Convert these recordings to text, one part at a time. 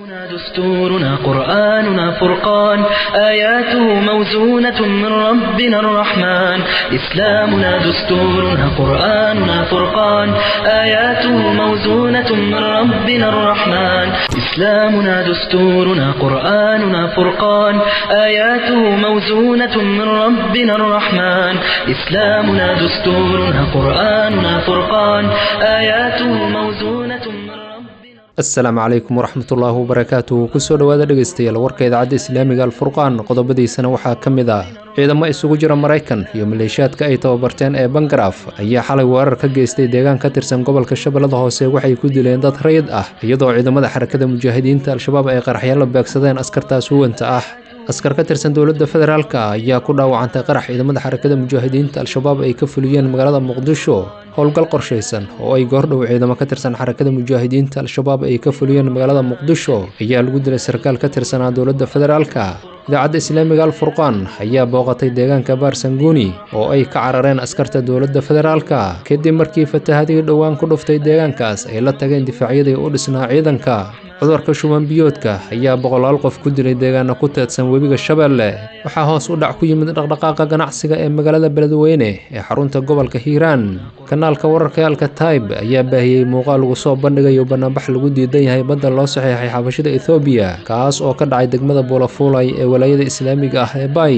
دستورنا قرآننا فرقان آياته موزونة من ربنا الرحمن إسلامنا دستورنا قرآننا فرقان آياته موزونة من ربنا الرحمن إسلامنا دستورنا قرآننا فرقان آياته موزونة من ربنا الرحمن إسلامنا دستورنا قرآننا فرقان آياته موزونة من ربنا asalaamu calaykum waraxmatullaahi wabarakaatu kusoo dhowaada dhegaystayaal warka idaacadda islaamiga alfurqaan qodobadiisana waxaa ka mid ah ciidamo isugu jira maraykan iyo maleeshiyaadka ay tababarteen ee bangaraaf ayaa xalay weerar ka geystay deegaan ka tirsan gobolka shabeellada hoose waxay ku dileen dad rayid ah iyadoo ciidamada xarakada mujaahidiinta al-shabaab ay qaraxyaalo beegsadeen askartaas huwanta ah askar ka tirsan dowladda federaalk ayaa ku dhaawacantay qarax ciidamada xarakada mujaahidiinta al-shabaab ay ka fuliyeen magaalada muqdisho howlgal qorshaysan oo ay goordhow ciidamo ka tirsan xarakada mujaahidiinta al-shabaab ay ka fuliyeen magaalada muqdisho ayaa lagu dilay sarkaal ka tirsanaa dowladda federaalka idaacadda islaamiga alfurqaan ayaa booqatay deegaanka baarsanguuni oo ay ka carareen askarta dowladda federaalka kadib markii fatahadii dhowaan ku dhuftay deegaankaas ay la tageen difaacyadii u dhisnaa ciidanka cudurka shuban biyoodka ayaa boqolaal qof ku dilay deegaana ku teedsan webiga shabeelle waxaa hoos u dhac ku yimid dhaqdhaqaaqa ganacsiga ee magaalada beledweyne ee xarunta gobolka hiiraan kanaalka wararka alkataib ayaa baahiyey muuqaal lagu soo bandhigayo banaanbax lagu diidan yahay badda loo saxiixay xabashida ethoobiya kaas oo ka dhacay degmada buulafuulay ee walaayada islaamiga ah ee bay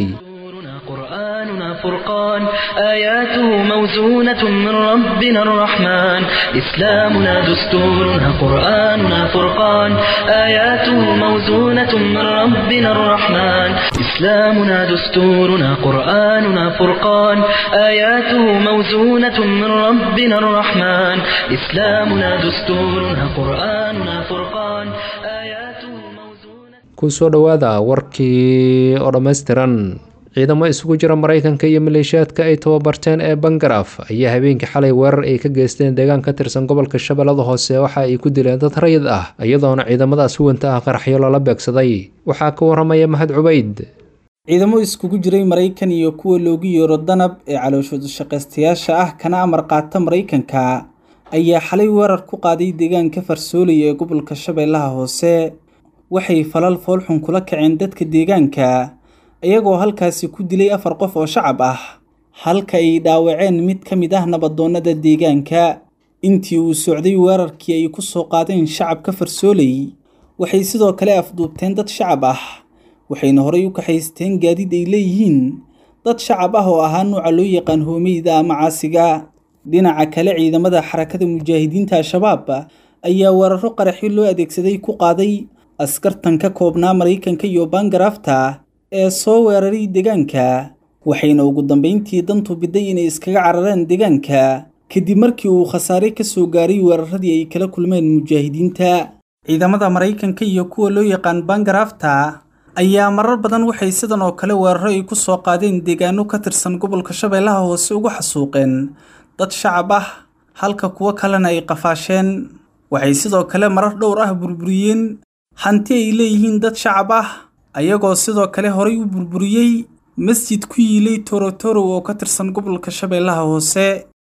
قرآننا فرقان آياته موزونة من ربنا الرحمن إسلامنا دستورنا قرآننا فرقان آياته موزونة من ربنا الرحمن إسلامنا دستورنا قرآننا فرقان آياته موزونة من ربنا الرحمن إسلامنا دستورنا قرآننا فرقان آياته موزونة kusoo dhowaada warkii oo dhammaystiran ciidamo isugu jira maraykanka iyo maleeshiyaadka ay tababarteen ee bangaraaf ayaa habeenkii xalay weerar ay ka geysteen deegaan ka tirsan gobolka shabeellada hoose waxa ay ku dileen dad rayid ah iyadoona ciidamadaas huwanta ah qaraxyo lala beegsaday waxaa ka waramaya mahad cubayd ciidamo iskugu jiray maraykan iyo kuwa loogu yeero danab ee calooshooda shaqaystayaasha ah kana amar qaata maraykanka ayaa xalay weerar ku qaaday deegaanka farsoolaya ee gobolka shabeellaha hoose waxay falal foolxun kula kaceen dadka deegaanka iyagoo halkaasi ku dilay afar qof oo shacab ah halka ay dhaawaceen mid ka mid ah nabadoonnada deegaanka intii uu socday weerarkii ay ku soo qaadeen shacabka farsooley waxay sidoo kale afduubteen dad shacab ah waxayna horay u kaxaysteen gaadiid ay leeyihiin dad shacab ah oo ahaa nuuca loo yaqaan hoomeyda ama caasiga dhinaca kale ciidamada xarakada mujaahidiinta al-shabaab ayaa weeraro qaraxyo loo adeegsaday ku qaaday askartan ka koobnaa maraykanka iyo bangaraafta ee soo weeraray deegaanka waxayna ugu dambayntii dantu biday inay iskaga carareen deegaanka kadib markii uu khasaare ka soo gaaray weeraradii ay kala kulmeen mujaahidiinta ciidamada maraykanka iyo kuwa loo yaqaan bangaraafta ayaa marar badan waxay sidan oo kale weeraro ay ku soo qaadeen deegaano ka tirsan gobolka shabeellaha hoose ugu xasuuqeen dad shacab ah halka kuwo kalena ay qafaasheen waxay sidoo kale marar dhowr ah burburiyeen hanti ay leeyihiin dad shacab ah ayagoo sidoo kale horay u burburiyey masjid ku yiilay torotoro oo ka tirsan gobolka shabeellaha hoose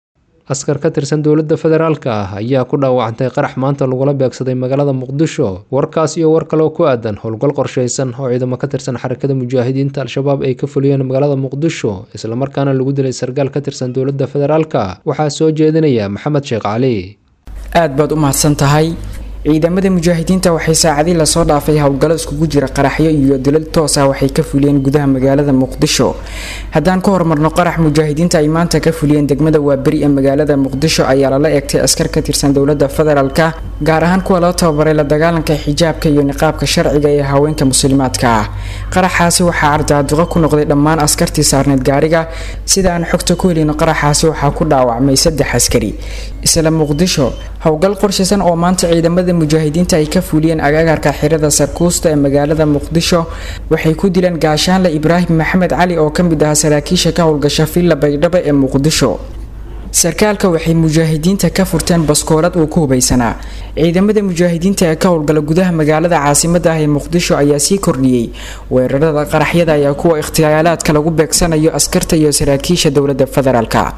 askar ka tirsan dowladda federaalka ah ayaa ku dhaawacantay qarax maanta lagula beegsaday magaalada muqdisho warkaas iyo war kaleo ku aadan howlgal qorshaysan oo ciidamo ka tirsan xarakada mujaahidiinta al-shabaab ay ka fuliyeen magaalada muqdisho islamarkaana lagu dilay sarkaal ka tirsan dowladda federaalka waxaa soo jeedinaya maxamed sheekh cali aad baad u mahadsan tahay ciidamada mujaahidiinta waxay saacadii lasoo dhaafay howlgallo iskugu jira qaraxyo iyo dilal toos ah waxay ka fuliyeen gudaha magaalada muqdisho haddaan ka hormarno qarax mujaahidiinta ay maanta ka fuliyeen degmada waaberi ee magaalada muqdisho ayaa lala eegtay askar ka tirsan dowlada federaalka gaar ahaan kuwa loo tababaray la dagaalanka xijaabka iyo niqaabka sharciga ee haweenka muslimaadka ah qaraxaasi waxaa ardaaduqo ku noqday dhammaan askartii saarneyd gaariga sida aan xogta ku helino qaraxaasi waxaa ku dhaawacmay saddex askari isla muqdisho howlgal qorshaysan oo maanta ciidamada mujaahidiinta ay ka fuliyeen agagaarka xirada sarkuusta ee magaalada muqdisho waxay ku dileen gaashaanle ibraahim maxamed cali oo ka mid ahaa saraakiisha ka howlgasha villa baydhabo ee muqdisho sarkaalka waxay mujaahidiinta ka furteen baskoolad uu ku hubaysanaa ciidamada mujaahidiinta ee ka howlgala gudaha magaalada caasimada ah ee muqdisho ayaa sii kordhiyey weerarada qaraxyada ayaa kuwa ikhtiyaalaadka lagu beegsanayo askarta iyo saraakiisha dowlada federaalka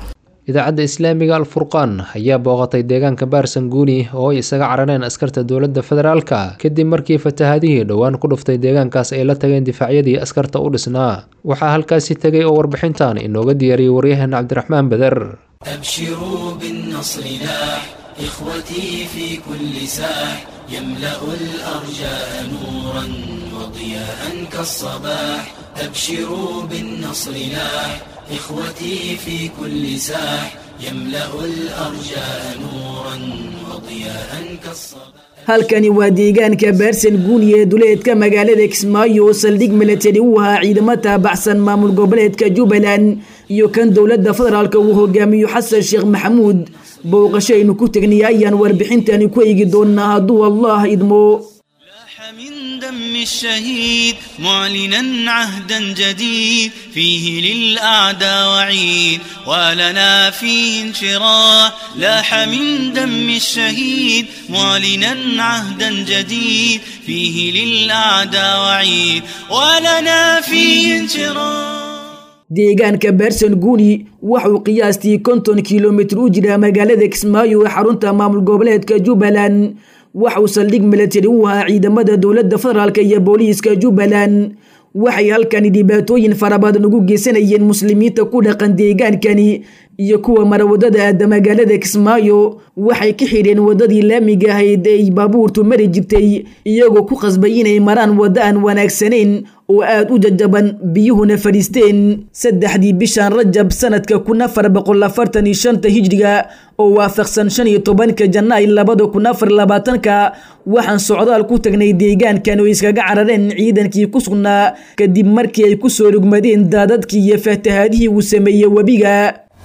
idaacadda islaamiga alfurqaan ayaa booqatay deegaanka baarsanguuni oo ay isaga carareen askarta dowladda federaalka kadib markii fatahaadihii dhowaan ku dhuftay deegaankaas ay la tageen difaacyadii askarta u dhisnaa waxaa halkaasi tegay oo warbixintan inooga diyaariyey waryaheena cabdiraxmaan beder أبشروا بالنصر لاح إخوتي في كل ساح يملأ الأرجاء نورا وضياء كالصباح أبشروا بالنصر لاح إخوتي في كل ساح يملأ الأرجاء نورا وضياء كالصباح halkani waa deegaanka baarsan guuni ee duleedka magaalada kismaayo oo saldhig milatari u ahaa ciidamo taabacsan maamul goboleedka jubbaland iyo kan dowladda federaalka uu hogaamiyo xasan sheekh maxamuud booqasho aynu ku tegnay ayaan warbixintani ku eegi doonaa hadduu allah idmo لاح من دم الشهيد معلنا عهدا جديد فيه للأعداء وعيد ولنا فيه انشراح لاح من دم الشهيد معلنا عهدا جديد فيه للأعداء وعيد ولنا فيه انشراح deegaanka baarsan guuni waxuu qiyaastii konton kilomitir u jiraa magaalada kismaayo ee xarunta maamul goboleedka jubbaland waxauu saldhig milatari u ahaa ciidamada dowladda federaalk iyo booliiska jubbaland waxay halkani dhibaatooyin fara badan ugu geysanayeen muslimiinta ku dhaqan deegaankani iyo kuwa mara wadada aada magaalada kismaayo waxay ka xidheen wadadii laamiga ahayd ee ay baabuurtu mari jirtay iyagoo ku qasbay inay maraan waddo aan wanaagsanayn oo aada u jajaban biyuhuna fadhiisteen saddexdii bishan rajab sanadka kun afar boqol afartan iyo shanta hijriga oo waafaqsan shan iyo tobanka janaay labada kun afar labaatanka waxaan socdaal ku tagnay deegaankan oo iskaga carareen ciidankii ku sugnaa kadib markii ay kusoo rugmadeen daadadkii iyo fatahaadihii uu sameeyey webiga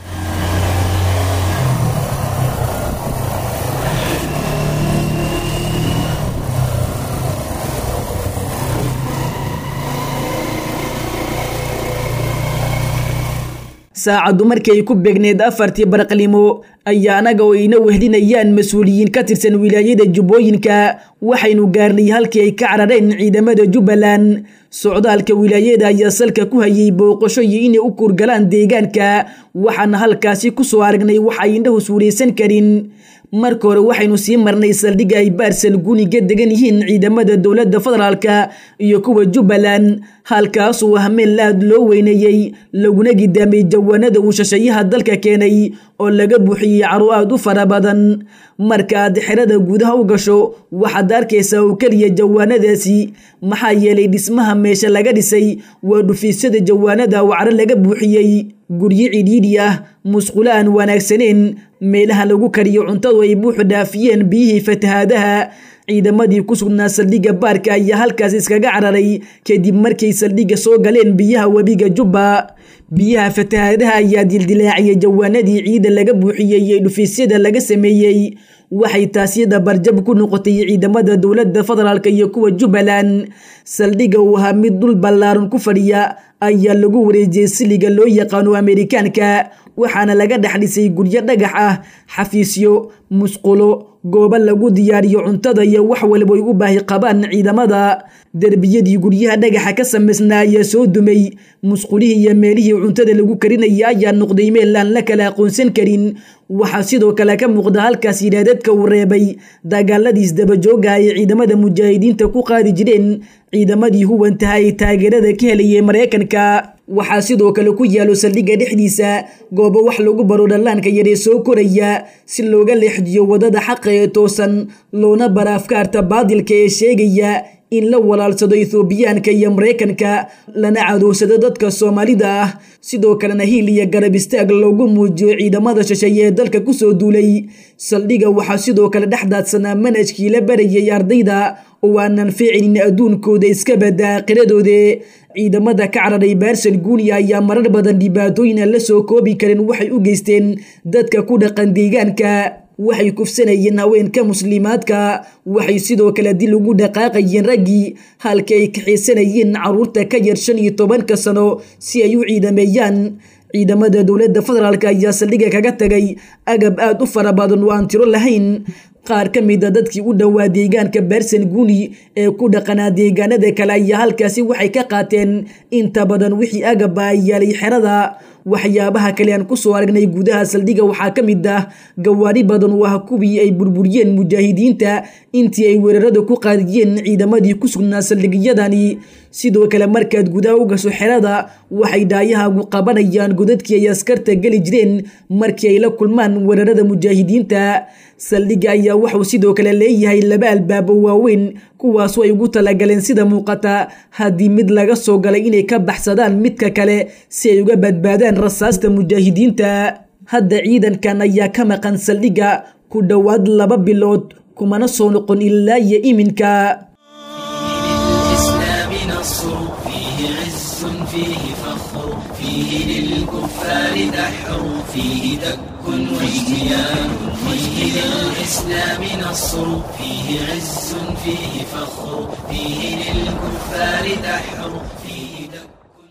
saacaddu markay ku beegneed afartii baraqlimo ayaa anaga oo ina wehlinayaan mas-uuliyiin ka tirsan wilaayada jubbooyinka waxaynu gaarnay halkii ay ka carareen ciidamada jubbaland socdaalka wilaayada ayaa salka ku hayay booqasho iyo inay u kuurgalaan deegaanka waxaana halkaasi kusoo aragnay waxa ay indhahu suuraysan karin marka hore waxaynu sii marnay saldhigga ay baarsal guniga degan yihiin ciidamada dowladda federaalka iyo kuwa jubbaland halkaasuu ah meel aada loo weyneeyey laguna gidaamay jawaanada uu shashayaha dalka keenay oo laga buuxiyey caro aada u fara badan markaaad xerada gudaha u gasho waxaad arkaysaa oo keliya jawaanadaasi maxaa yeelay dhismaha meesha laga dhisay waa dhufiisyada jawaanada oo caro laga buuxiyey guryo cidhiidhi ah musqulo aan wanaagsaneen meelaha lagu kariyo cuntadu ay buuxu dhaafiyeen biyihii fatahaadaha ciidamadii ku sugnaa saldhigga baarka ayaa halkaas iskaga cararay kadib markay saldhigga soo galeen biyaha webiga jubba biyaha fatahaadaha ayaa dildilaaciyay jawaanadii ciida laga buuxiyey ee dhufiisyada laga sameeyey waxay taasi dabarjab ku noqotay ciidamada dowladda federaalk iyo kuwa jubbaland saldhigga uu ahaa mid dhul ballaaran ku fadhiya ayaa lagu wareejiyey siliga loo yaqaano amerikaanka waxaana laga dhex dhisay guryo dhagax ah xafiisyo musqulo goobo lagu diyaariyo cuntada iyo wax walba ay u baahi qabaan ciidamada derbiyadii guryaha dhagaxa ka samaysnaa ayaa soo dumay musqulihii iyo meelihii cuntada lagu karinaya ayaa noqday meel aan la kala aqoonsan karin waxaa sidoo kale ka muuqda halkaas yidhaadadka uu reebay dagaaladiis dabajooga ay ciidamada mujaahidiinta ku qaadi jireen ciidamadii huwantaha ay taageerada ka helayay maraykanka waxaa sidoo kale ku yaalo saldhigga dhexdiisa goobo wax lagu baro dhallaanka yaree soo koraya si looga leexjiyo wadada xaqa ee toosan loona bara afkaarta baadilka ee sheegaya in la walaalsado ethoobiyaanka iyo maraykanka lana cadowsado dadka soomaalida ah sidoo kalena hiil iyo garab istaag loogu muujiyo ciidamada shisheeye ee dalka kusoo duulay saldhigga waxaa sidoo kale dhex daadsanaa manhajkii la barayay ardayda oo aanan fiicinin adduunkooda iska badda aakhiradoode ciidamada ka cararay baarsal guuniya ayaa marar badan dhibaatooyin aan la soo koobi karin waxay u geysteen dadka ku dhaqan deegaanka waxay kufsanayeen haweenka muslimaadka waxay sidoo kale dil ugu dhaqaaqayeen raggii halka ay kaxiisanayeen caruurta ka yar shan iyo tobanka sano si ay u ciidameeyaan ciidamada dowladda federaalk ayaa saldhigga kaga tagay agab aada u fara badan oo aan tiro lahayn qaar ka mid a dadkii u dhowaa deegaanka beersan guni ee ku dhaqanaa deegaanada kale ayaa halkaasi waxay ka qaateen inta badan wixii agaba ay yaalay xerada waxyaabaha kale aan kusoo aragnay gudaha saldhiga waxaa ka mid ah gawaari badan oo ah kuwii ay burburiyeen mujaahidiinta intii ay weerarada ku qaadiyeen ciidamadii ku sugnaa saldhigyadani sidoo kale markaad gudaha u gasho xerada waxay dhaayahaagu qabanayaan godadkii ay askarta geli jireen markii ay la kulmaan weerarada mujaahidiinta saldhiga ayaa wuxuu sidoo kale leeyahay laba albaabo waaweyn kuwaasoo ay ugu talagaleen sida muuqata haddii mid laga soo galay inay ka baxsadaan midka kale si ay uga badbaadaan rasaasta mujaahidiinta hadda ciidankan ayaa ka maqan saldhiga ku dhowaad laba bilood kumana soo noqon ilaa iyo iminka للإسلام نصر فيه عز فيه فخر فيه للكفار دحر فيه دك واجتيان فيه للإسلام نصر فيه عز فيه فخر فيه للكفار دحر فيه دك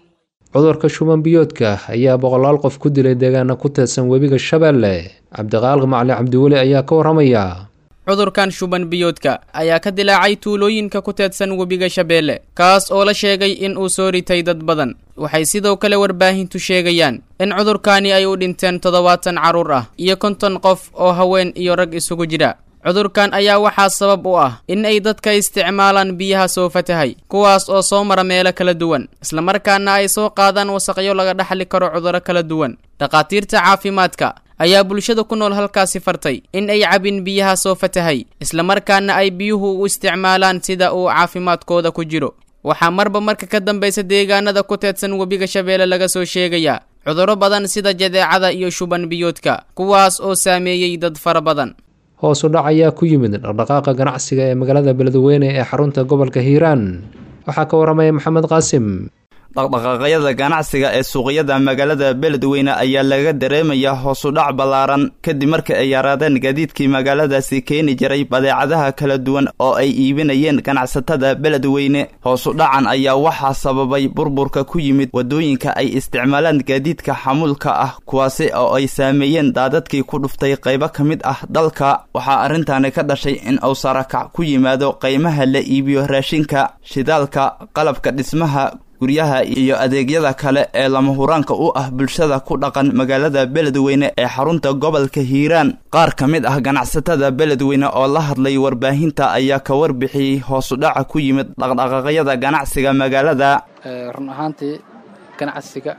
cudurka shuban biyoodka ayaa boqolaal qof ku dilay deegaana ku teedsan webiga shabeelle cabdiqaalq macali cabdiweli ayaa ka waramaya cudurkan shuban biyoodka ayaa ka dilaacay tuulooyinka ku teedsan webiga shabeelle kaas oo la sheegay in uu soo ritay dad badan waxay sidoo kale warbaahintu sheegayaan in cudurkaani ay u dhinteen toddobaatan carruur ah iyo konton qof oo haween iyo rag isugu jira cudurkan ayaa waxaa sabab u ah in ay dadka isticmaalaan biyaha soo fatahay kuwaas oo soo mara meelo kala duwan islamarkaana ay soo qaadaan wasaqyo laga dhaxli karo cudurro kala duwan dhakhaatiirta caafimaadka ayaa bulshada ku nool halkaasi fartay in ay cabin biyaha soo fatahay islamarkaana ay biyuhu u isticmaalaan sida uu caafimaadkooda ku jiro waxaa marba marka ka dambaysa deegaanada ku teedsan webiga shabeelle laga soo sheegayaa cudurro badan sida jadeecada iyo shuban biyoodka kuwaas oo saameeyey dad fara badan hoos u dhac ayaa ku yimid dhaqdhaqaaqa ganacsiga ee magaalada beledweyne ee xarunta gobolka hiiraan waxaa ka waramaya maxamed qaasim dhaqdhaqaaqyada ganacsiga ee suuqyada magaalada beledweyne ayaa laga dareemayaa hoosudhac ballaaran kadib markii ay yaraadeen gaadiidkii magaaladaasi keeni jiray badeecadaha kala duwan oo ay iibinayeen ganacsatada beledweyne hoosudhacan ayaa waxaa sababay burburka ku yimid waddooyinka ay isticmaalaan gaadiidka xamuulka ah kuwaasi oo ay saameeyeen daadadkii ku dhuftay qaybo ka mid ah dalka waxaa arrintaani ka dhashay in uu sarakac ku yimaado qiimaha la iibiyo raashinka shidaalka qalabka dhismaha guryaha iyo adeegyada kale ee lama huraanka u ah bulshada ku dhaqan magaalada beledweyne ee xarunta gobolka hiiraan qaar ka mid ah ganacsatada beledweyne oo la hadlay warbaahinta ayaa ka warbixiyey hoosudhaca ku yimid dhaqdhaqaaqyada ganacsiga magaalada run ahaantii ganacsiga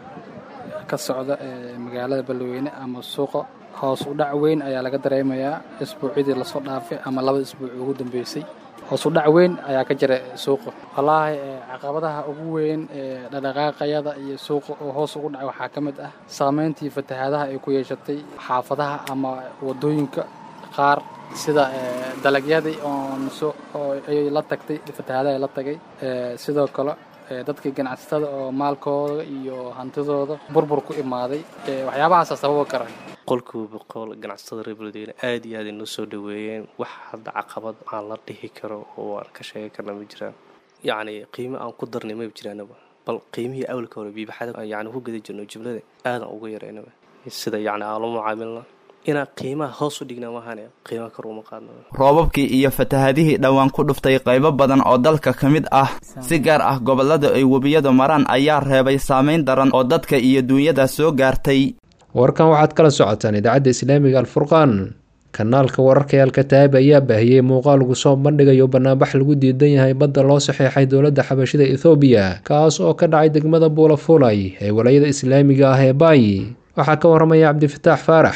ka socda ee magaalada beledweyne ama suuqa hoos u dhac weyn ayaa laga dareemayaa isbuucyadii lasoo dhaafay ama labada isbuuc ugu dambeysay hoos u dhac weyn ayaa ka jira suuqa wallaahi caqabadaha ugu weyn ee dhaqdhaqaaqayada iyo suuqa oo hoos ugu dhacay waxaa ka mid ah saameyntii fatahaadaha ay ku yeeshatay xaafadaha ama wadooyinka qaar sida dalagyadii oonso oo ay la tagtay fatahaadaha la tagay sidoo kale dadkii ganacsatada oo maalkooda iyo hantidooda burbur ku imaaday waxyaabahaasa sababa kara boqolkiiba boqol ganacsatada reer beledweyne aada iyo aad ay noo soo dhaweeyeen wax hadda caqabad aan la dhihi karo oo aan ka sheegi karna ma jiraan yacni qiimo aan ku darnay maba jiraanaba bal qiimihii awalka hore biibaxada yani ku gada jirno jumlada aadaan uga yaraynaba sida yacni aan la mucaamilna inaan qiimaha hoos u dhignaa mahane qiimaha kor uma qaadno roobabkii iyo fatahadihii dhowaan ku dhuftay qaybo badan oo dalka ka mid ah si gaar ah gobollada ay webiyadu maraan ayaa reebay saameyn daran oo dadka iyo duunyada soo gaartay warkan waxaad kala socotaan idaacadda islaamiga alfurqaan kanaalka wararka ee alkataab ayaa baahiyey muuqaal lagu soo bandhigayo banaanbax lagu diidan yahay badda loo saxeexay dowladda xabashida ethoobiya kaas oo ka dhacay degmada buulafulay ee walayada islaamiga ah ee baay waxaa ka waramaya cabdifataax faarax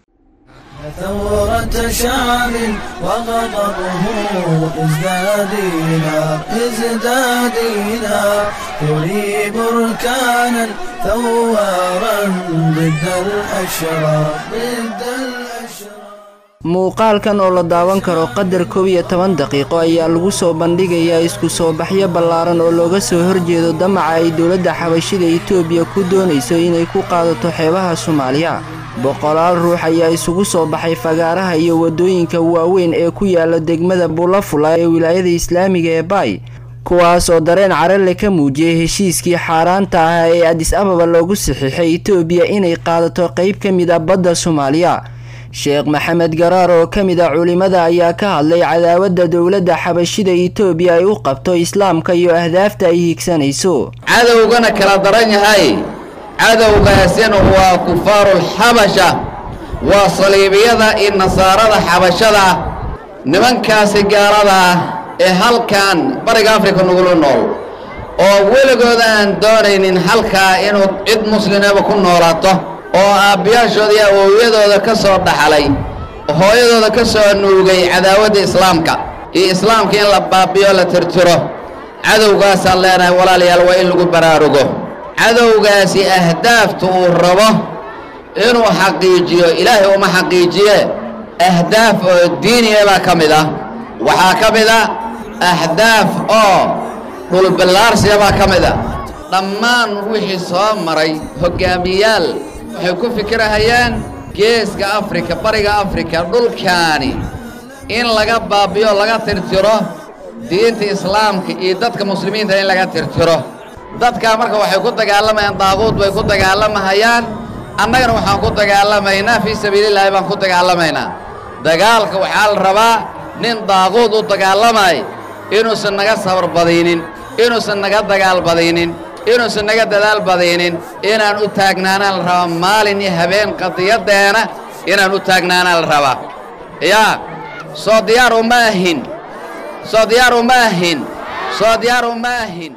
ثورة شعب وغضبه ازدادينا ازدادينا يولي بركانا ثوارا ضد الأشرار ضد الأشرار muuqaalkan oo la daawan karo qadar koob iyo toban daqiiqo ayaa lagu soo bandhigayaa isku soo baxyo ballaaran oo looga soo horjeedo damaca ay dowladda xabashida etoobiya ku doonayso inay ku qaadato xeebaha soomaaliya boqolaal ruux ayaa isugu soo baxay fagaaraha iyo waddooyinka waaweyn ee ku yaala degmada bulafula ee wilaayada islaamiga ee baay kuwaas oo dareen carale ka muujiyey heshiiskii xaaraanta ah ee adis ababa loogu saxiixay etoobiya inay qaadato qayb ka mid a badda soomaaliya sheekh maxamed garaar oo ka mid a culimada ayaa ka hadlay cadaawadda dowladda xabashida itoobiya ay u qabto islaamka iyo ahdaafta ay higsanayso cadowgana kala daran yahay cadowgaasina waa kufaarulxabasha waa saliibiyada iyo nasaarada xabashada nimankaasi gaalada ah ee halkan bariga afrika nugula nool oo weligood aan doonaynin halkaa inuu cid muslimaba ku noolaato oo aabbiyaashooda iyo awowyadooda ka soo dhaxlay hooyadooda ka soo nuugay cadaawadda islaamka iyo islaamka in la baabiyo la tirtiro cadowgaasaan leenahay walaalayaal waa in lagu baraarugo cadowgaasi ahdaafta uu rabo inuu xaqiijiyo ilaahay uma xaqiijiye ahdaaf oo diiniya baa ka mid ah waxaa ka mid a ahdaaf oo dhulballaarsiya baa ka mid a dhammaan wixii soo maray hoggaamiyaal waxay ku fikirahayaan geeska afrika bariga afrika dhulkaani in laga baabiyo laga tirtiro diinta islaamka iyo dadka muslimiinta in laga tirtiro dadkaa marka waxay ku dagaalamayaan daaquud bay ku dagaalamahayaan annagana waxaan ku dagaalamaynaa fii sabiilillaahi baan ku dagaalamaynaa dagaalka waxaa la rabaa nin daaquud u dagaalamay inuusan naga sabar badaynin inuusan naga dagaal badaynin inuusan naga dadaal badaynin inaan u taagnaanaan la rabaa maalin iyo habeen qadiyaddeena inaan u taagnaanaan la rabaa yaa soo diyaar uma ahin soo diyaar uma ahin soo diyaar uma ahin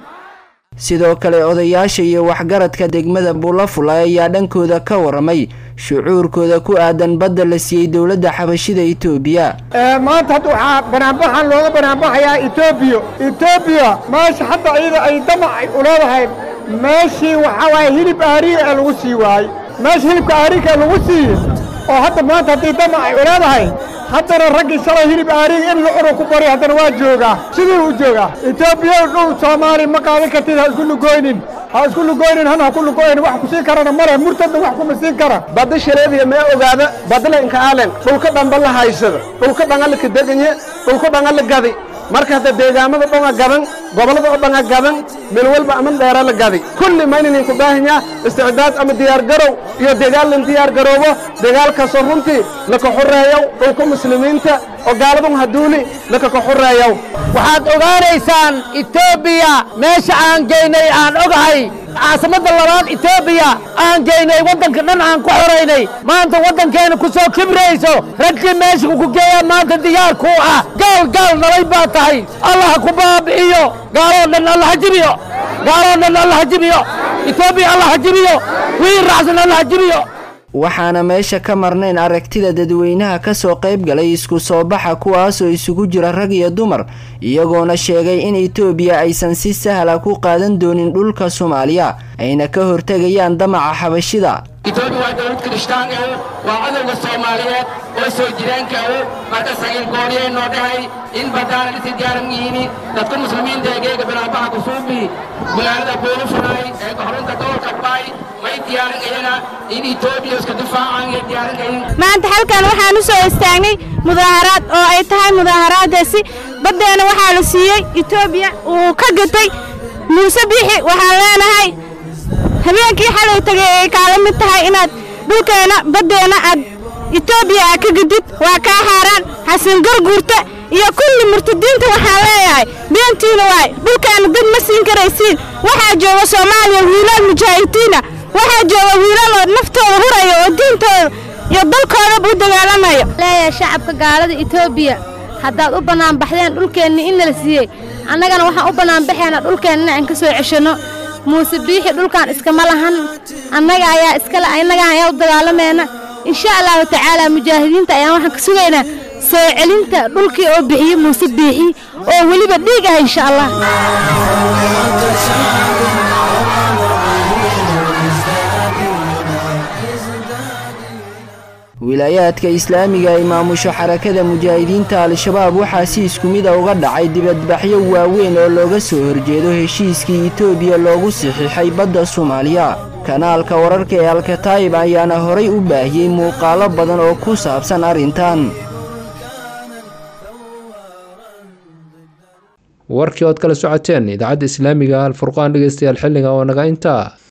sidoo kale odayaasha iyo waxgaradka degmada buulafulay ayaa dhankooda ka waramay shucuurkooda ku aadan badda la siiyey dowladda xabashida itoobiya maanta hadda waxaa banaanbaxan looga banaanbaxayaa etoobiya etoobiya meesha hadda iyada ay damac ay u leedahay meeshii waxaa waaye hilib aariga ee lagu sii waayey meesha hilibka aariga ee lagu siiye oo hadda maanta haddii damac ay u leedahay haddana raggii shalay hilib aariga in la cunu ku bari haddana waa joogaa sidii u joogaa etoobiya dhul soomaali ma qaadan kartid ha isku lugoynin ha isku lugoynin hana ha ku lugoynin wax ku siin karana male murtadna wax kuma siin kara badda shareediya mee ogaada badla inka aalen dhulka dhamba la haysada dhulka dhanga la kadeganye dhulka dhanga la gadi marka hadda deegaamada dhonga gadan gobollada oo dhanga gadan meel walba ama dheera la gadi kulli ma inaynan ku baahanyaa isticdaad ama diyaargarow iyo dagaal lan diyaargaroobo dagaalkaasoo runtii laka xoreeyow dhulka muslimiinta oo gaaladun haduuli laka ka xoreeyow waxaad ogaanaysaan etoobiya meesha aan geynay aan ogahay caasimadda labaad etoobiya aan geynay waddanka dhan aan ku xoraynay maanta waddankeena ku soo kibrayso raggii meesha ku geeyaa maanta diyaar kuu ah gaal gaal nalay baa tahay allah ha ku baabi'iyo gaaloo dhan allah ha jibiyo gaaloo dhan allah ha jibiyo etoobiya allah ha jibiyo wii raacsan allah ha jibiyo waxaana meesha ka marnayn aragtida dadweynaha ka soo qayb galay isku soo baxa kuwaasoo isugu jira rag iyo dumar iyagoona sheegay in etoobiya aysan si sahla ku qaadan doonin dhulka soomaaliya ayna ka hortegayaan damaca xabashida etoobiya waa dowlad kirishtaan ah waa cadowga soomaaliyeed oo soo jireenka ah marka sagiil gooriyay noo dhahay in baddaana dhisi diyaaran yihiin dadka muslimiinta ee geega bilaabaha kusuubi magaalada boolufuraay ee goxrinta gobolka baay may diyaaran iyana in etoobiya iska difaacaan iyo diyaaran kayin maanta halkan waxaan u soo istaagnay mudaaharaad oo ay tahay mudaaharaadaasi baddeena waxaa la siiyey etoobiya uu ka gatay muuse biixi waxaan leenahay habeenkii xalay tagay ay kaala mid tahay inaad dhulkeenna baddeenna aad etoobiya aad ka gadid waa kaa xaaraan xasan garguurta iyo kulli murtadiinta waxaan leeyahay beentiina waay dhulkeenna dad ma siin karaysiin waxaa jooga soomaaliya wiilal mujaahidiina waxaa jooga wiilal oo naftooda huraya oo diintooda iyo dalkoodaba u dagaalamayo leeyahay shacabka gaalada etoobiya haddaad u bannaanbaxdeen dhulkeenna in nala siiyey annagana waxaan u bannaanbaxaynaa dhulkeenna aan ka soo ceshanno muuse biixi dhulkan iskama lahan annaga ayaa iskale annaga ayaa u dagaalamayna insha allahu tacaala mujaahidiinta ayaan waxaan ka sugaynaa soo celinta dhulkii oo bixiyey muuse biixi oo weliba dhiig ah insha allah wilaayaadka islaamiga ay maamusho xarakada mujaahidiinta al-shabaab waxaa si isku mida uga dhacay dibadbaxyo waaweyn oo looga soo horjeedo heshiiskii etoobiya loogu saxiixay badda soomaaliya kanaalka wararka ee alkataayib ayaana horay u baahiyey muuqaalo badan oo ku saabsan arrintan warkii ood kala socoteen idaacadda islaamiga alfurqaan dhegeystayaal xilliga oo naga intaa